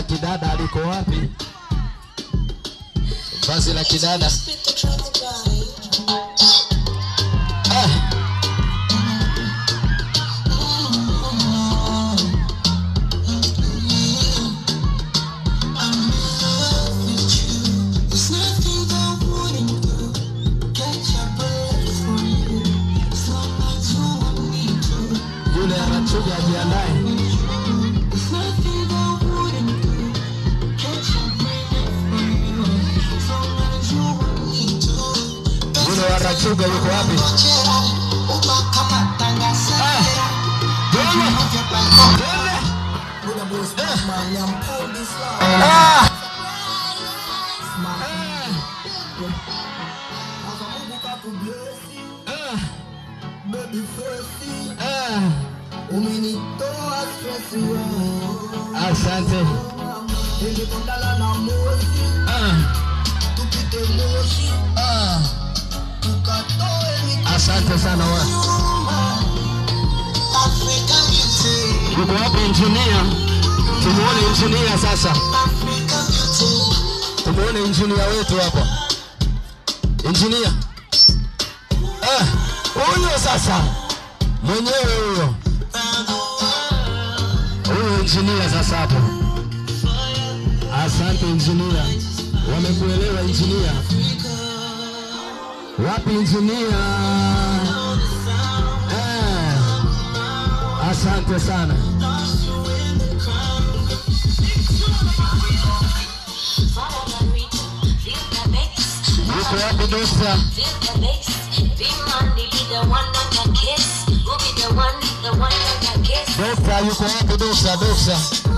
kidada liko wapi? Vazi la kidada ah. Yule anachuja ajiandae. Yule wa Rachuga yuko wapi? Ah. Yule. Yule. Ah. Ah. Ah. Umenitoa stress wewe, Asante. nilikondala na moshi, Ah. tupite moshi, Ah. tukatoe Asante sana wa. Africa beauty, Yuko wapi injinia? Tumuone injinia sasa. Africa beauty, Tumuone injinia wetu hapa. Injinia. Ah, huyo sasa. Mwenyewe huyo. Huyo injinia sasa hapo. Asante injinia. Wamekuelewa injinia. Wapi injinia? Eh. Asante sana. Yuko wapi dokta? Dokta yuko wapi dokta? Dokta.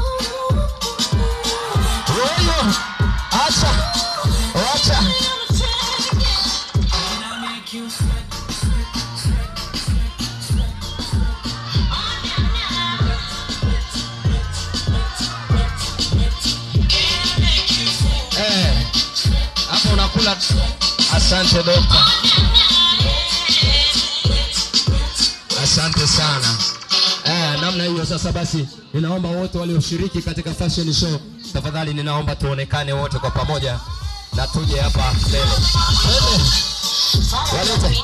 Huyo. Acha. Acha. Eh. Hapo unakula. Asante dokta. Asante sana. Eh, namna hiyo sasa basi ninaomba wote walioshiriki katika fashion show tafadhali ninaomba tuonekane wote kwa pamoja na tuje hapa mbele. Twende. Walete.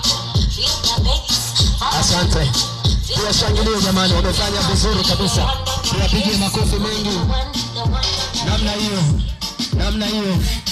Asante. Tuwashangilie jamani, wamefanya vizuri kabisa. Tuwapigie makofi mengi. Namna hiyo. Namna hiyo.